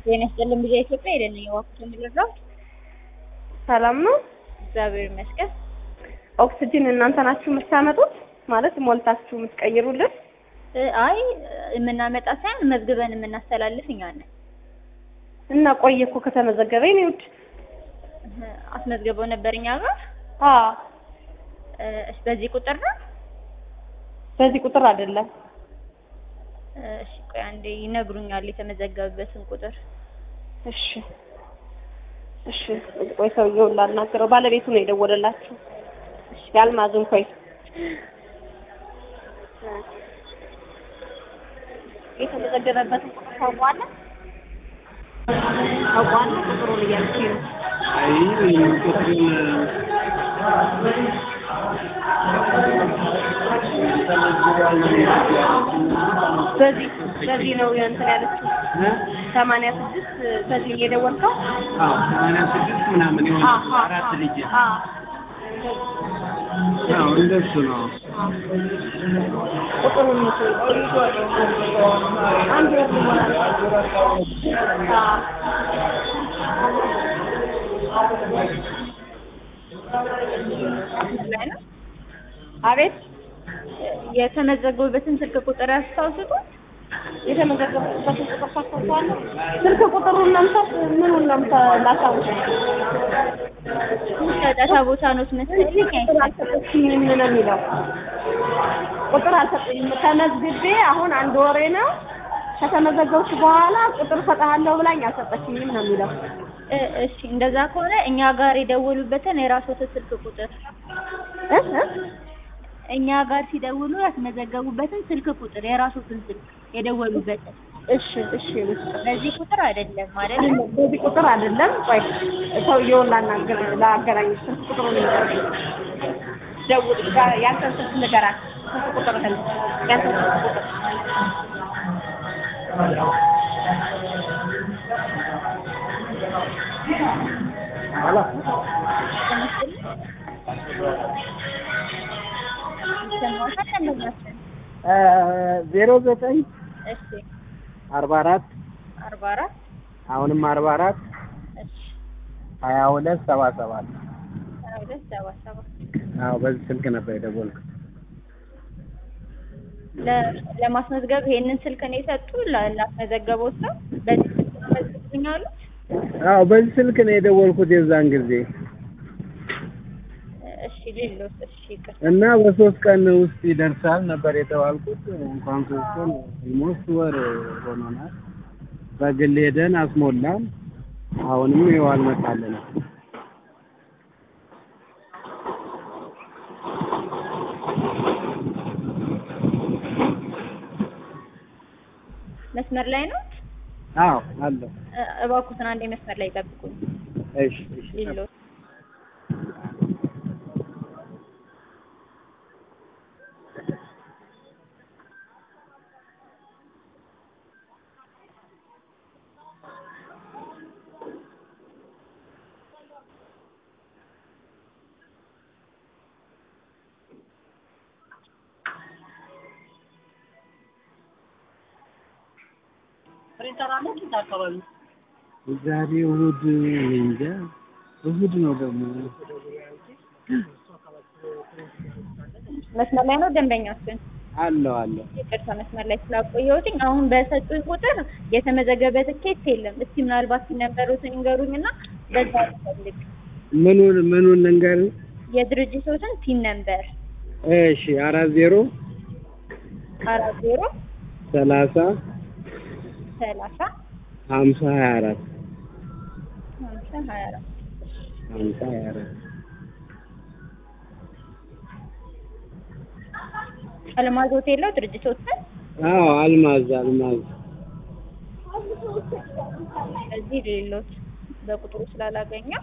ጤና ይስጥልን ብዬ ኢትዮጵያ ሄደን የዋኩት የምንረዳው ሰላም ነው። እግዚአብሔር ይመስገን። ኦክስጅን እናንተ ናችሁ የምታመጡት? ማለት ሞልታችሁ የምትቀይሩልን? እ አይ የምናመጣ ሳይሆን መዝግበን የምናስተላልፍ እኛ ነን። እና ቆየ እኮ ከተመዘገበ የኔ ውድ። እህ፣ አስመዝግበው ነበር እኛ ጋር። አዎ እ፣ እሺ በዚህ ቁጥር ነው። በዚህ ቁጥር አይደለም። እ፣ እሺ ቆይ አንዴ ይነግሩኛል የተመዘገበበትን ቁጥር። እሺ እሺ፣ ቆይ ሰውዬውን ላናግረው። ባለቤቱ ነው የደወለላችሁ። እሺ፣ ያልማዝን ቆይ የተመዘገበበትን ቁጥር ታውቀዋለህ? ታውቀዋለህ? ቁጥሩን እያልኩኝ ነው። አይ ቁጥሩን በዚህ በዚህ ነው እንትን ያለችው ሰማንያ ስድስት በዚህ እየደወልከው አዎ ሰማንያ ስድስት ምናምን የሆነ አዎ፣ አራት ልጅ አዎ። አዎ እንደሱ ነው። ቁጥሩን ምስል አንድ ወር ይሆናል። አዎ። ላይ ነው አቤት የተመዘገቡበትን ስልክ ቁጥር ያስታውሱት። የተመዘገቡበትን ቁጥር ታስታውሳለህ? ስልክ ቁጥሩን መምታት ምኑን ነው ላሳውቅ? ጫጫታ ቦታ ነው መሰለኝ። ቁጥር አልሰጠችኝም ነው የሚለው። ቁጥር አልሰጠኝም። ተመዝግቤ አሁን አንድ ወሬ ነው። ከተመዘገብኩ በኋላ ቁጥር ሰጥሃለሁ ብላኝ አልሰጠችኝም ነው የሚለው። እ፣ እሺ እንደዛ ከሆነ እኛ ጋር የደወሉበትን የራስዎት ስልክ ቁጥር እ እ እኛ ጋር ሲደውሉ ያስመዘገቡበትን ስልክ ቁጥር የራስዎትን ስልክ የደወሉበትን እሺ እሺ ልስጥ። በዚህ ቁጥር አይደለም ማለት ነው። በዚህ ቁጥር አይደለም። ቆይ ሰውየውን ላናገር ላገናኝ ስልክ ቁጥሩን ንገረኝ። ደውል ጋ- ያንተን ስልክ ንገራት። ስልክ ቁጥርህን ያንተን ስልክ ቁጥር ይሰማዎታል? ደንበኛችን ዜሮ ዘጠኝ እሺ አርባ አራት አርባ አራት አሁንም አርባ አራት እሺ ሀያ ሁለት ሰባ ሰባት ሀያ ሁለት ሰባ ሰባት አዎ በዚህ ስልክ ነበር የደወልኩት። ለ- ለማስመዝገብ ይሄንን ስልክ ነው የሰጡ ላ- ላስመዘገበው ሰው በዚህ ስልክ መዝግቡኛሉ። አዎ በዚህ ስልክ ነው የደወልኩት የዛን ጊዜ እሺ ሌሎስ እሺ ይቅር እና በሶስት ቀን ውስጥ ይደርሳል ነበር የተባልኩት። እንኳን ሶስት ቀን ኦልሞስት ወር ሆኖናል። በግል ሄደን አስሞላን። አሁንም ይኸው አልመጣልንም። መስመር ላይ ነው። አዎ አለ። እ- እባክዎትን አንዴ መስመር ላይ ጠብቁኝ። እሺ እሺ ሌሎስ ዛሬ እሑድ እኔ እንጃ እሑድ ነው ደግሞ መስመር ላይ ነው ደንበኛችን። አለው አለው። ይቅርታ መስመር ላይ ስላቆየሁትኝ። አሁን በሰጡኝ ቁጥር የተመዘገበ ትኬት የለም። እስቲ ምናልባት ሲነበሩትን ይንገሩኝና በዛ ልፈልግ። ምኑን ምኑን ልንገር? የድርጅቶትን ፒን ነምበር እሺ አራት ዜሮ አራት ዜሮ ሰላሳ ሰላሳ ሀምሳ ሀያ አራት ሀምሳ ሀያ አራት ሀምሳ ሀያ አራት አልማዝ ሆቴል ነው ድርጅቶትን አዎ አልማዝ አልማዝ እዚህ ሌሎች በቁጥሩ ስላላገኘው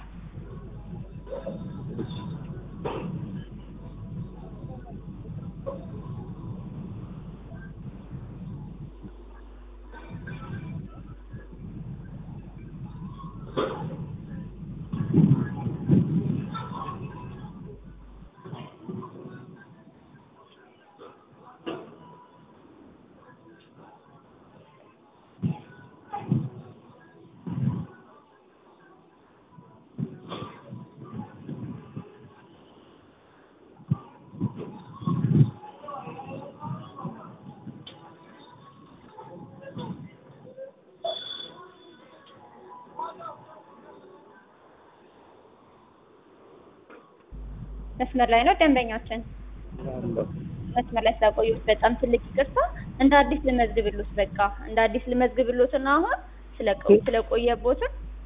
መስመር ላይ ነው ደንበኛችን። መስመር ላይ ስላቆዩት በጣም ትልቅ ይቅርታ። እንደ አዲስ ልመዝግብሎት በቃ እንደ አዲስ ልመዝግብሎትና አሁን ስለቆ- ስለቆየቦትን